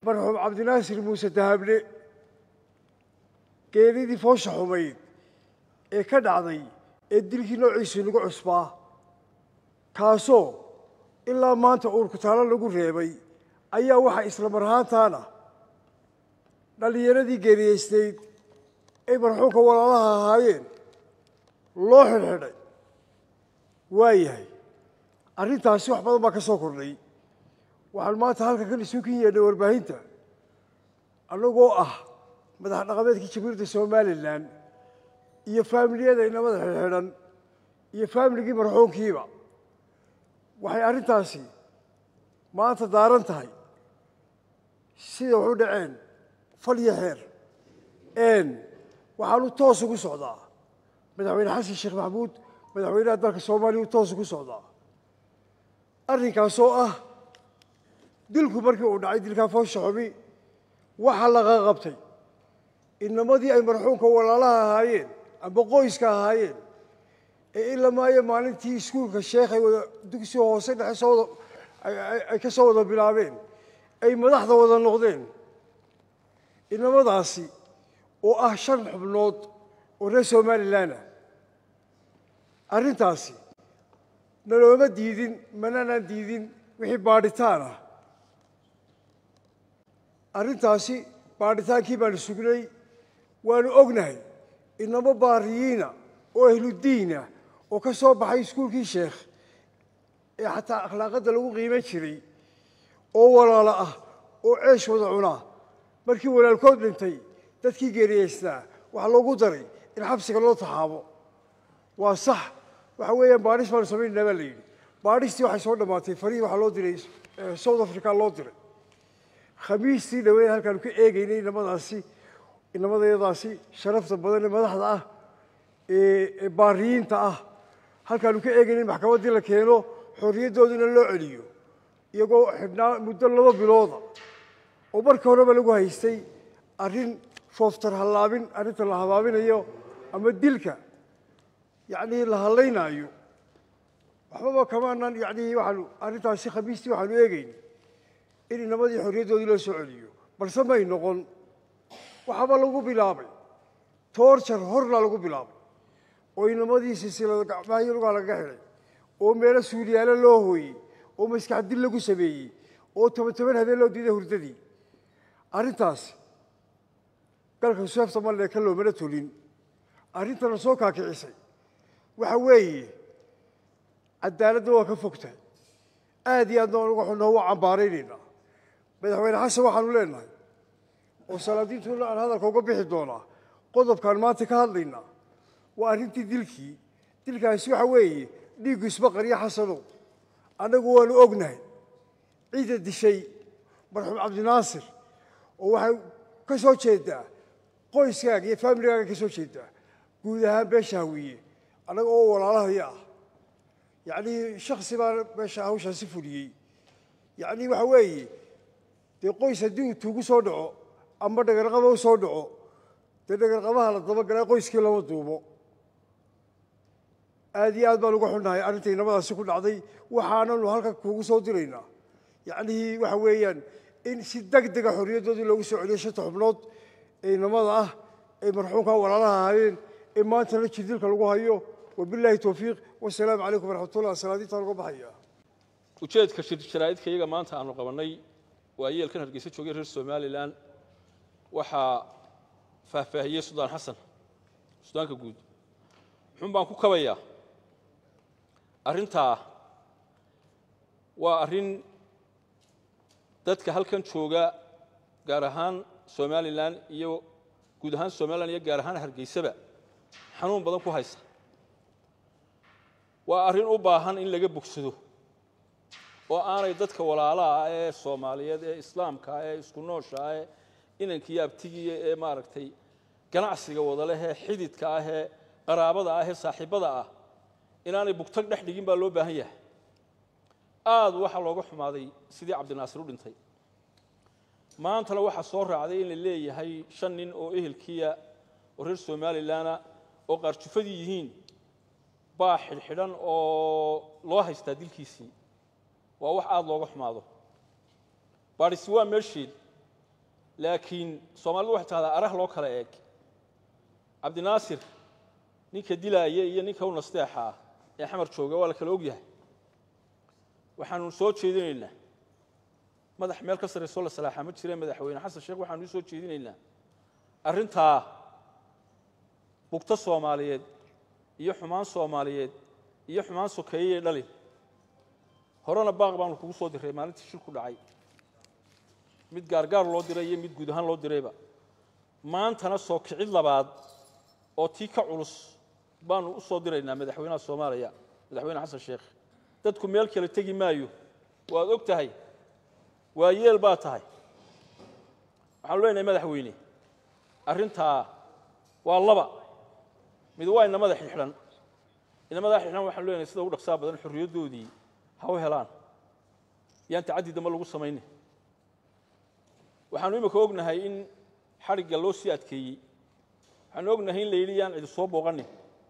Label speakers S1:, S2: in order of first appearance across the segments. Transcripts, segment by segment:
S1: marxuum cabdinaasir muuse dahable geeridii foosha xumayd ee ka dhacday ee dilkii noociisu nagu cusbaa kaasoo ilaa maanta uurkutaalo lagu reebay ayaa waxaa isla mar ahaantaana dhallinyaradii geeriyeysnayd ay marxuumka walaalaha ahaayeen loo xidhxidhay waayahay arrintaasi wax badan baa ka soo kordhay waxaan maanta halka kan isu kin yeedhay warbaahinta annagoo ah madax dhaqameedkii jamhuuriyadda somalilan iyo faamiliyada inamada xidhxidhan iyo faamiligii marxuumkiiba waxay arrintaasi maanta daaran tahay sida waxu dhaceen fal iyo xeer waxaanu toos ugu socdaa madaxweyne xasan sheekh maxamuud madaxweynaha dalka soomaaliya u toos ugu socdaa arrinkaasoo ah dilku markii uu dhacay dilkaa foosha xumi waxaa laga qabtay inamadii ay marxuumka walaalaha ahaayeen amba qoyska ahaayeen ee ilamaayo maalintii iskuulka sheekh ay wada dugsi hoose dhexe soo wada ay ka soo wada bilaabeen ay madaxda wada noqdeen inamadaasi oo ah shan xubnood oo reer somalilan ah arrintaasi nalooma diidin mananaan diidin wixii baadhitaan ah arrintaasi baadhitaankii baanu sugnay waanu ognahay inamo baariyiina oo ahludiinah oo ka soo baxay iskuulkii sheekh ee xataa akhlaaqadda lagu qiiman jiray oo walaalo ah oo ceesh wada cunaa markii walaalkood dhintay dadkii geeriyeysnaa waxaa loogu daray in xabsiga loo taxaabo waa sax waxa weeyaan baadhis baanu samaynayna baa la yidhi baadhistii waxay soo dhammaatay farihii waxaa loo diray south africa loo diray khamiistii dhaweed halkaanu ka eegaynay inamadaasi inamadayadaasi sharafta badan ee madaxda ah ee baariyiinta ah halkaanu ka eegaynay maxkamaddii la keeno xorriyaddoodina loo celiyo iyagoo xidhnaa muddo laba bilooda oo marka horeba lagu haystay arrin fooftar hallaabin arrinta la habaabinayo ama dilka yacnii la hallaynaayo waxbaba kamaanan yacnii waxaanu arrintaasi khamiistii waxaanu eegayn in inamadii xorriyaddoodii loo soo celiyo balse may noqon waxaaba lagu bilaabay toorjar horna lagu bilaabay oo inamadii silsilada gacmahyo lugaa lagaga xidhay oo meelo suuliyaalo loo hooyey oo maskax dil lagu sameeyey oo toban toban habeen loo diiday hurdadii arrintaasi galka seefta malle ka loomana tolin arrintana soo kaakicisay waxa weeye cadaaladda waa ka fogtahay aad iyo aadna uga xunoo waa cambaaraynaynaa madaxweyne xasan waxaanu leenahay oo salaadiintuna aan hadalka uga bixi doonaa qodobkaan maanta ka hadlaynaa waa arrintii dilkii dilkaasi waxa weeye dhiiggu isbaqariya xasanow annagu waanu ognahay ciidda dishay marxuum cabdinaasir oo waxay ka soo jeedaa qoyskaaga iyo faamiligaaga ka soo jeedaa guud ahaan beesha hawiye annaga oo walaalahaya ah yacnii shaksi baa meesha hawshaasi fuliyey yacnii waxa weeye dee qoys haddii uu tuugu soo dhaco ama dhagarqaba u soo dhaco dee dhagarqabaha la dabagalaa qoyskii lama duubo aad iyo aad baan uga xunnahay arrintai nabadaasi ku dhacday waxaananu halka kuugu soo diraynaa yacnihii waxa weeyaan in si deg dega xorriyaddoodii loogu soo celiyo shanta xubnood ee inamada ah ee marxuumka walaalaha ahaayeen ee maantana jirdilka lagu hayo wabilaahi towfiiq wasalaamu calaykum waraxmatullah salaadiintaan uga baxaya
S2: ujeedka shirjaraa'idka iyaga maanta aanu qabannay waa yeelkan hargeysa joogay reer somalilan waxaa faahfaahiyey sudaan xasan sudaanka guud muxuun baan ku kabayaa arrintaa waa arrin dadka halkan jooga gaar ahaan somalilan iyo guud ahaan somalilan iyo gaar ahaan hargeysaba xanuun badan ku haysa waa arrin u baahan in laga bogsado oo aanay dadka walaalaha ah ee soomaaliyeed ee islaamka ah ee isku noosha ah ee inankiiyo abtigiiya ee maaragtay ganacsiga wadaleh ee xididka ah ee qaraabada ah ee saaxiibbada ah inaanay bugtag dhex dhigin baa loo baahan yahay aad waxaa looga xumaaday sidii cabdinaasir u dhintay maantana waxaa soo raacday in la leeyahay shan nin oo ehelkiya oo reer somalilanna oo qaarjufadii yihiin baa xidhxidhan oo loo haystaa dilkiisii waa wax aada looga xumaado baadhisi waa meesheed laakiin soomaalidu waxay tahdaa arah loo kala eeg cabdinaasir ninka dilaaya iyo ninka u nasteexa ah ee xamar jooga waa la kala og yahay waxaanu soo jeedinaynaa madax meel ka sarraysoo la salaaxa ma jireen madaxweyne xasan sheekh waxaanu u soo jeedinaynaa arrintaa bugto soomaaliyeed iyo xumaan soomaaliyeed iyo xumaan sokeeyey dhalin horena baaq baanu kugu soo diray maalintii shil ku dhacay mid gaargaar loo diray iyo mid guud ahaan loo dirayba maantana soo kicid labaad oo tii ka culus baanu u soo diraynaa madaxweynaha soomaaliya madaxweyne xasan sheekh dadku meel kale tegi maayo waad og tahay waa yeel baa tahay waxaanu leenahay madaxweyne arrintaa waa laba mid waa inamada xidxidhan inamada xidxidhan waxaanu leenahay sida ugu dhaqsaa badan xorriyaddoodii ha u helaan yaan tacaddi dambe lagu samaynin waxaanu imika ognahay in xadhigga loo sii adkeeyey waxaanu ognahay in la yidhi yaan cidi soo booqanin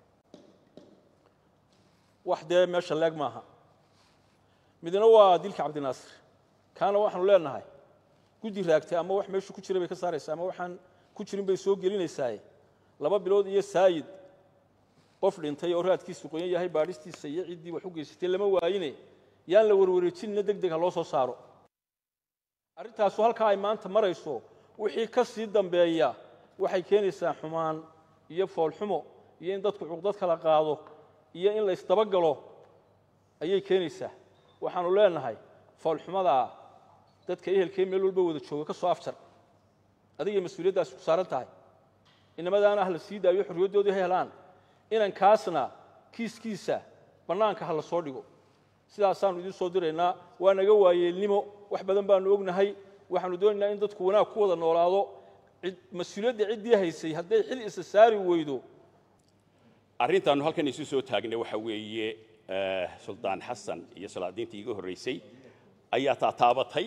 S2: wax dee meesha leeg maaha midna waa dilka cabdinaasir kaana waxaanu leenahay guddi raagtay ama wax meeshu ku jira bay ka saaraysaa ama waxaan ku jirin bay soo gelinaysaaye laba bilood iyo saayid qof dhintay oo raadkiisu qoyan yahay baadhistiisa iyo ciddii wax u geysatay lama waayine yaan la warwareejinina deg deg ha loo soo saaro arrintaasu halkaa ay maanta marayso wixii ka sii dambeeya waxay keenaysaa xumaan iyo foolxumo iyo in dadku cuqdad kala qaado iyo in la isdabagalo ayay keenaysaa waxaanu leenahay foolxumadaa dadka ehelkee meel walba wada jooga ka soo afjar adigay mas-uuliyaddaasi ku saaran tahay inamadaana ha la sii daayo xorriyaddoodii ha helaan inankaasna kiiskiisa bannaanka ha la soo dhigo sidaasaanu idiin soo diraynaa waa naga waayeelnimo wax badan baanu ognahay waxaanu doonaynaa in dadku wanaag ku wada noolaado mas-uuliyadda ciddii haysay hadday xil isa saari weydo
S3: arrintaannu halkan isu soo taagnay waxa weeye suldaan xasan iyo salaadiintii iga horraysay ayaa taataabatay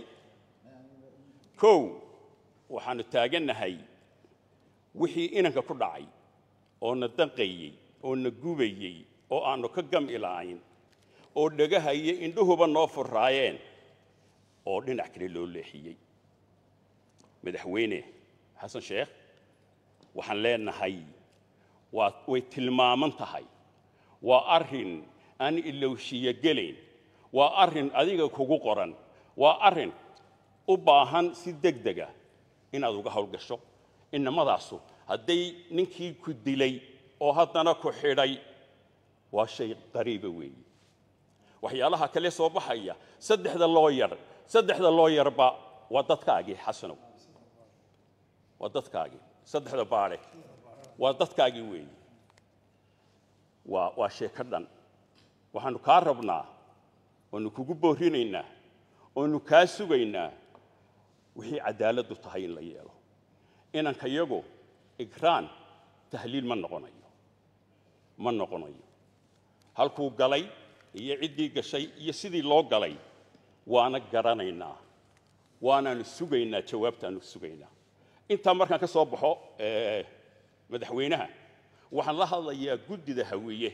S3: kow waxaannu taagannahay wixii inanka ku dhacay oo na danqayey oo na gubayey oo aannu ka gami la'ayn oo dhagaha iyo indhuhuba noo furraayeen oo dhinac kale loo leexiyey madaxweyne xasan sheekh waxaan leenahay waa way tilmaaman tahay waa arrin aan ilowshiyo gelayn waa arrin adiga kugu qoran waa arrin u baahan si deg dega inaad uga howlgasho inamadaasu hadday ninkii ku dilay oo haddana ku xidhay waa shay qariiba weeye waxyaalaha kale soo baxaya saddexda loo yar saddexda loo yarba waa dadkaagii xasanow waa dadkaagii saddexda baadhe waa dadkaagii weeye waa waa sheeko dhan waxaannu kaa rabnaa oonu kugu boorinaynaa oonu kaa sugaynaa wixii caddaaladdu tahay in la yeelo inanka yagu igraan tahliil ma noqonayo ma noqonayo halkuu galay iyo ciddii gashay iyo sidii loo galay waana garanaynaa waanaanu sugaynaa jawaabtaanu sugaynaa intaa markaan ka soo baxo madaxweynaha waxaan la hadlayaa guddida hawiye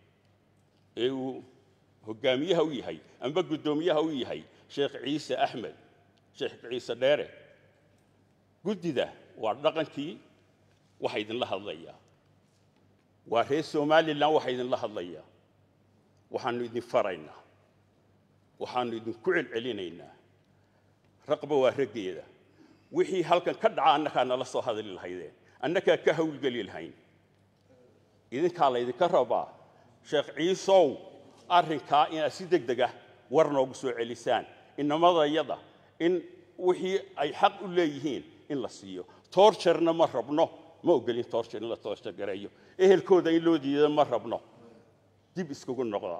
S3: ee uu hogaamiyaha u yahay amba guddoomiyaha u yahay sheekh ciise axmed sheekh ciise dheere guddida waa dhaqankii waxa idinla hadlayaa waa reer somalilan waxa idinla hadlayaa waxaannu idin faraynaa waxaannu idinku celcelinaynaa raqba waa raggeeda wixii halkan ka dhaca annakaa nala soo hadli lahaydeen annakaa ka hawlgeli lahayn idinkaa laydinka rabaa sheekh ciisow arrinkaa inaad si deg deg ah war noogu soo celisaan inamadayada in wixii ay xaq u leeyihiin in la siiyo toorjarna ma rabno ma ogolin toorjar in la toorjar gareeyo ehelkooda in loo diido ma rabno dib iskugu noqda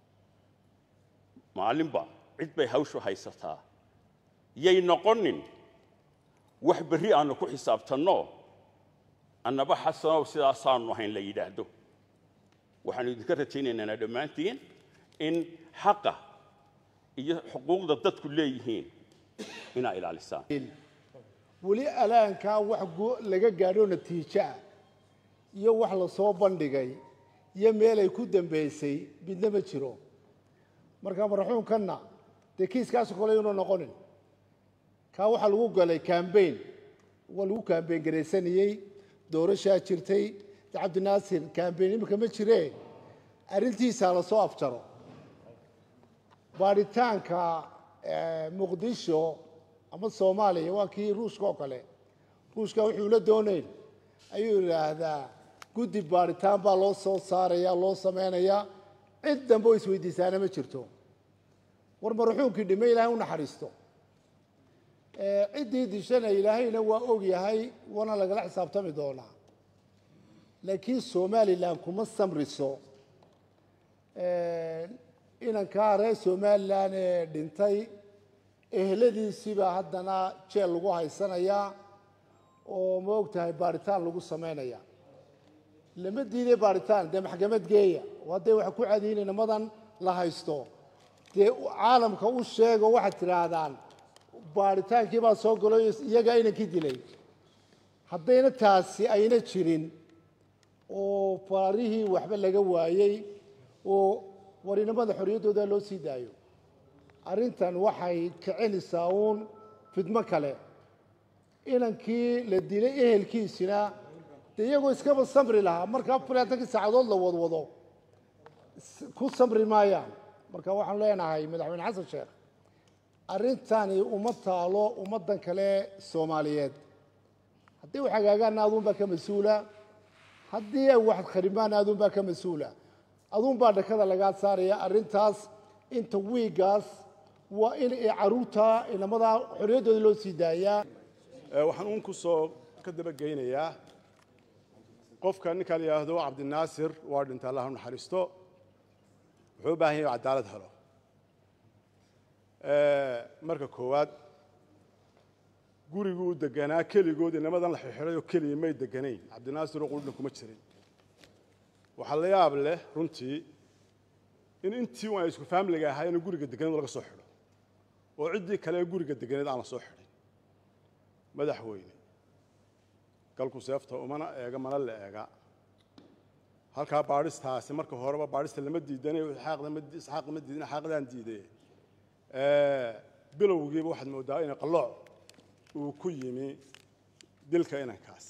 S3: maalinba cid bay hawshu haysataa yay noqonin wax berri aannu ku xisaabtanno annaba xasanow sidaasaannu ahayn la yidhaahdo waxaannu idinka rajaynaynaa dhammaantiin in xaqa iyo xuquuqda dadku leeyihiin inaa ilaalisaan
S4: weli alaankaa wax laga gaadho natiijo ah iyo wax la soo bandhigay iyo meelay ku dambaysay midna ma jiro marka marxuumkanna dee kiiskaasu kole yunu noqonin kaa waxaa lagu galay cambain waa lagu kaambeen garaysanayey doorashaa jirtay de cabdinaasir kaambeen imika ma jiree arrintiisaa lasoo afjaro baadhitaanka muqdisho ama soomaaliya waa kii ruushka oo kale ruushka wuxuu la doonayn ayuu idhaahdaa guddi baadhitaan baa loo soo saaraya loo samaynayaa cid dambe oo isweydiisaana ma jirto war maruxuunkii dhime ilaahay u naxariisto ciddii dishana ilaahayna waa og yahay waana lagala xisaabtami doonaa laakiin somalilan kuma samriso inankaa reer somalilan ee dhintay ehladiisiibaa haddana jeel lagu haysanayaa oo ma og tahay baaritaan lagu samaynaya lama diiday baaritaan dee maxkamad geeya oo hadday wax ku cadiyin inamadan la haysto dee caalamka u sheego waxaad tidhaahdaan baaritaankii baa soo galo iyagaa inankii dilay haddayna taasi ayna jirin oo faarihii waxba laga waayey oo war inamada xorriyaddooda loo sii daayo arrintan waxay kicinaysaa uun fidmo kale inankii la dilay ehelkiisina dee iyagoo iskaba samri lahaa marka afar iyo labaatankii saacadood la wadwado ku samri maayaan marka waxaan leenahay madaxweyne xasan sheekh arrintani uma taalo ummaddan kale soomaaliyeed haddii wax hagaagaanna aduunbaa ka mas-uula haddii ay wax kharimaanna aduunbaa ka mas-uula aduunbaa dhakada lagaa saaraya arrintaas inta wiigaas waa in ay caruurta inamada xorriyaddooda loo sii daayaa
S5: waxaan uun ku soo ka dabageynayaa qofka ninka la yidhaahdo cabdinaasir waa dhintay allah u naxariisto wuxuu u baahan yahay cadaalad helo marka koowaad guriguu deganaa keligood inamadan la xirxiray oo keliya may deganayn cabdinaasir oo quldhan kuma jirin waxaa la yaab leh runtii in intii un ay isku faamiliga ahaayeen guriga deganeed laga soo xidho oo ciddii kale ee guriga deganeed aan la soo xidhin madaxweyne galku seefta umana eega mana la eega halkaa baadhistaasi marka horeba baadhista lama diidanayo isxaaq ma diidan xaaqdaan diiday bilowgiiba waxaad moodaa in qalooc uu ku yimi dilka inankaas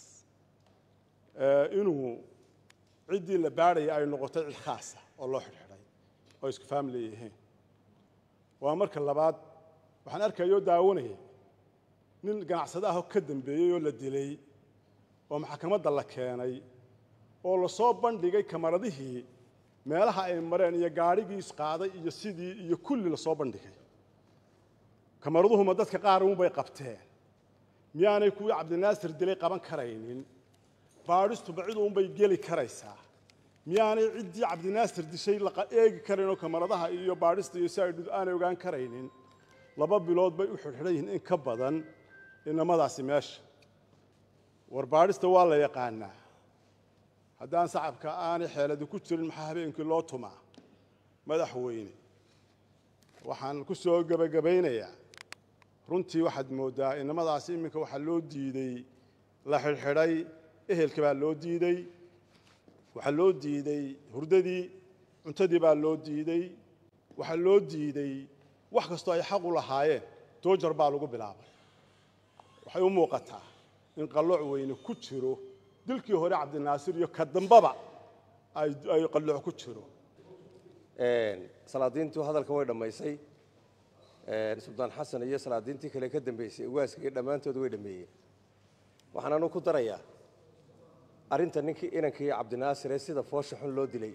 S5: inuu ciddii la baadhaya ay noqotay cid khaasa oo loo xidhxidhay oo isku faamili yihiin waa marka labaad waxaan arkayoo daawanaya nin ganacsade ahoo ka dambeeyey oo la dilay oo maxkamadda la keenay oo lasoo bandhigay kamaradihii meelaha ay mareen iyo gaadhigiis qaaday iyo sidii iyo kulli lasoo bandhigay kamaraduhuma dadka qaar unbay qabteen miyaanay kuwii cabdinaasir dilay qaban karaynin baadhistuba cid uunbay geli karaysaa miyaanay ciddii cabdinaasir dishay laqa eegi karayn oo kamaradaha iyo baadhista iyo si ay aanay ogaan karaynin laba bilood bay u xidhxidhan yihiin in ka badan inamadaasi meesha war baadhista waa la yaqaanaa haddaan sacabka aanay xeeladi ku jirin maxaa habeenkii loo tumaa madaxweyne waxaan ku soo gebagabaynayaa runtii waxaad mooddaa inamadaasi iminka waxaa loo diidey la xidhxidhay ehelka baa loo diidey waxaa loo diidey hurdadii cuntadii baa loo diidey waxaa loo diidey wax kastoo ay xaq u lahaayeen doojar baa lagu bilaabay waxay u muuqataa in qallooc weyne ku jiro dilkii hore cabdinaasir iyo ka dambaba ay qallooc ku jiro
S6: salaadiintu hadalka way dhammaysay suldaan xasan iyo salaadiintii kale ka dambeysay ugaaska iyo dhammaantood way dhammeeyeen waxaan anu ku darayaa arrinta ninkii inankii cabdinaasir ee sida foosha xun loo dilay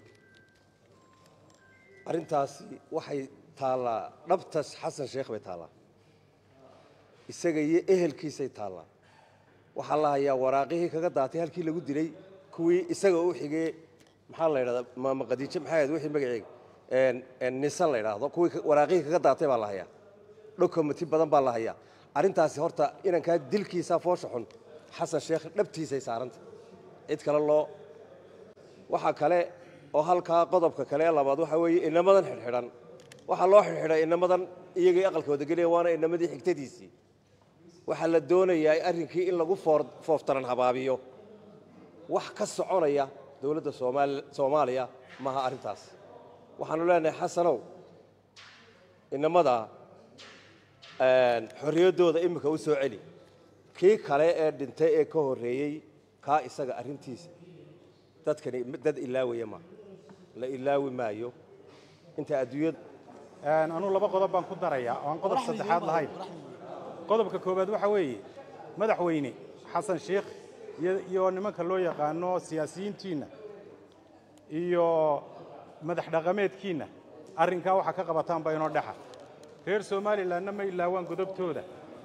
S6: arrintaasi waxay taallaa dhabtas xasan sheekh bay taallaa isaga iyo ehelkiisay taallaa waxaa la hayaa waraaqihii kaga daatay halkii lagu dilay kuwii isaga u xigee maxaa la yidhahdaa maama qadiijo maxay ahayd wixii magaceega nisan la yidhaahdo kuwii waraaqihii kaga daatay baa la hayaa dokumenti badan baa la hayaa arrintaasi horta inankaa dilkiisa foosha xun xasan sheekh dhabtiisay saaranta cid kale loo waxaa kale oo halkaa qodobka kale ee labaad waxaa weeye inamadan xidhxidhan waxaa loo xidhxidhay inamadan iyagii aqalkooda gelaya waana inamadii xigtadiisii waxaa la doonayaa arrinkii in lagu fooftaran habaabiyo wax ka soconaya dowladda soomaaliya maaha arrintaas waxaanu leenahay xasanow inamada xorriyaddooda iminka u soo celi kii kale ee dhintay ee ka horreeyey kaa isaga arrintiisa dadkani dad ilaawaya ma la ilaawi maayo inta adduunyada
S7: anuu laba qodob baan ku darayaa oo aan qodob saddexaad lahayn qodobka koowaad waxa weeye madaxweyne xasan sheikh iyo- iyo nimanka loo yaqaano siyaasiyiintiinna iyo madax dhaqameedkiinna arrinkaa waxaa ka qabataanba inoo dhexa reer somalilanna ma ilaawaan godobtooda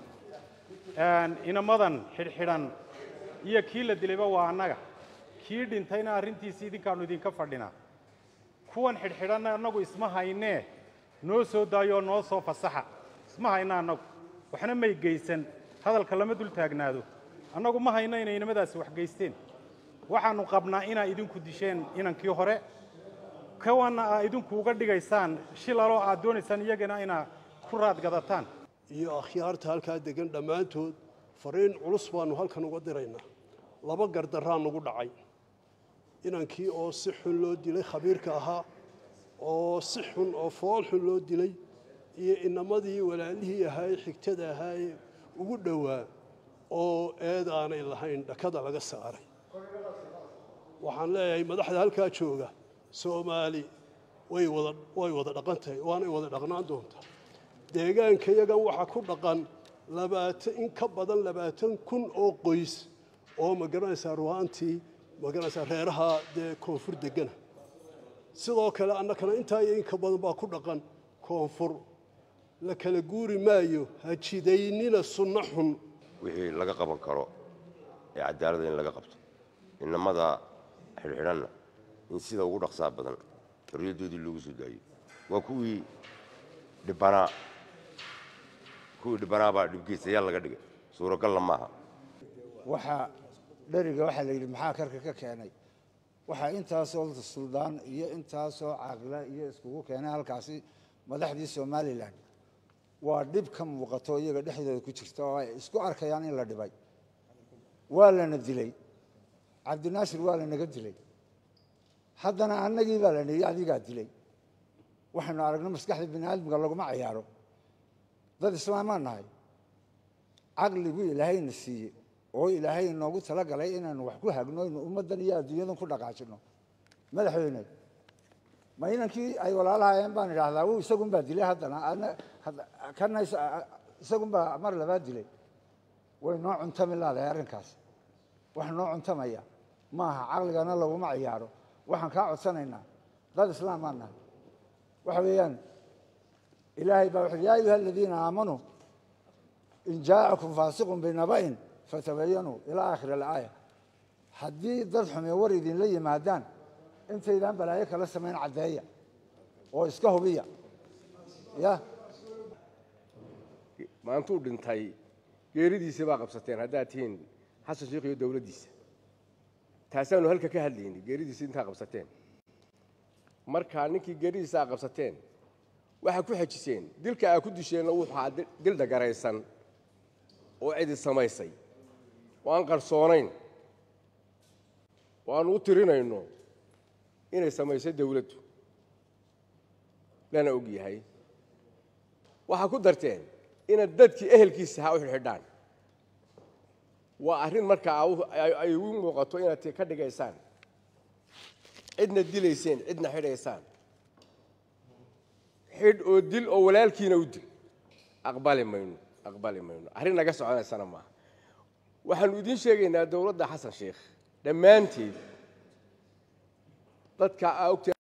S7: inamadan xidhxidhan iyo kii la dilayba waa annaga kii dhintayna arrintiisi idinkaannu idinka fadhinaa kuwan xidhxidhanna annagu isma haynee noo soo daayo oo noo soo fasaxa isma hayna annagu waxna may geysan hadalka lama dul taagnaado annagu ma hayno inay inamadaasi wax geysteen waxaannu qabnaa inaa idinku disheen inankii hore kawanna aa idinku uga dhigaysaan shilaloo aad doonaysaan iyagana inaa ku raadgadataan
S8: iyo akhyaarta halkaa degan dhammaantood fariin culus baannu halkan uga diraynaa laba gardarraa nagu dhacay inankii oo si xun loo dilay khabiirka ahaa oo si xun oo fool xun loo dilay iyo inamadii walaalihii ahaa ee xigtada ahaa ee ugu dhowaa oo eed aanay lahayn dhakada laga saaray waxaan leeyahay madaxda halkaa jooga soomaali way wada way wada dhaqan tahay waanay wada dhaqnaan doontaa deegaanka yagan waxaa ku dhaqan labaatan in ka badan labaatan kun oo qoys oo ma garanaysaa ruwaantii ma garanaysaa reeraha dee koonfur degana sidoo kale annakana intaa iyo in ka badan baa ku dhaqan koonfur la kala guuri maayo ha jidaynina sunno xun
S9: wixii laga qaban karo ee cadaaladda in laga qabto inamada xidhxidhanna in sida ugu dhaqsaa badan xorriyaddoodii loogu soo daayo waa kuwii dhibbanaa kuwii dhibbanaa baa dhibgeystayaal laga dhigay suuragalla maaha
S10: waxaa dheriga waxaa la yidhi maxaa karka ka keenay waxaa intaasoo suldaan iyo intaasoo caaqila iyo iskugu keenay halkaasi madaxdii somalilan waa dhib ka muuqato iyaga dhexdooda ku jirta oo ay isku arkayaan in la dhibay waa lana dilay cabdinaasir waa lanaga dilay haddana annagii baa la nidhi adigaa dilay waxaynu aragno maskaxda bini aadamka laguma cayaaro dad islaamaan nahay caqliguu ilaahayna siiyey oo ilaahay inoogu talagalay inaanu wax ku hagno inu ummaddan iyo adduunyadan ku dhaqaajino madaxweyne ma inankii ay walaalahayeen baan idhaahdaa uu isagunbaa dilay haddana adna kana isagunbaa mar labaad dilay way noo cuntami laadahay arrinkaas wax noo cuntamaya maaha caqligana laguma ciyaaro waxaan kaa codsanaynaa dad islaamaan nahay waxa weeyaan ilaahay baa wuxuu yaa ayuha aladiina aamanuu in jaa'akum faasiqun binaba'in fatabayanuu ilaa aakhiri alaaya haddii dad xume war idinla yimaadaan intaydaan balaayo kala samayn caddeeya oo iska hubiya ya
S11: maantuu dhintay geeridiisa baa qabsateen haddaad tihiin xasan sheikh iyo dowladdiisa taasaanu halka ka hadlaynay geeridiisa intaa qabsateen markaa ninkii geeridiisa aa qabsateen waxaa ku xejiseen dilka aa ku disheenna wuxuu ahaa dil dhagaraysan oo cidi samaysay oo aan qarsoonayn oo aanu u tirinayno inay samaysay dowladdu lana og yahay waxaa ku darteen inaad dadkii ehelkiisa ha u xidhxidhaan waa arrin markaa ay u muuqato inaad ka dhigaysaan cidna dilayseen cidna xidhaysaan xidh oo dil oo walaalkiina u dil aqbali mayno aqbali mayno arrin naga soconaysana maaha waxaanu idiin sheegaynaa dowladda xasan sheikh dhammaanteed dadka aa ogtee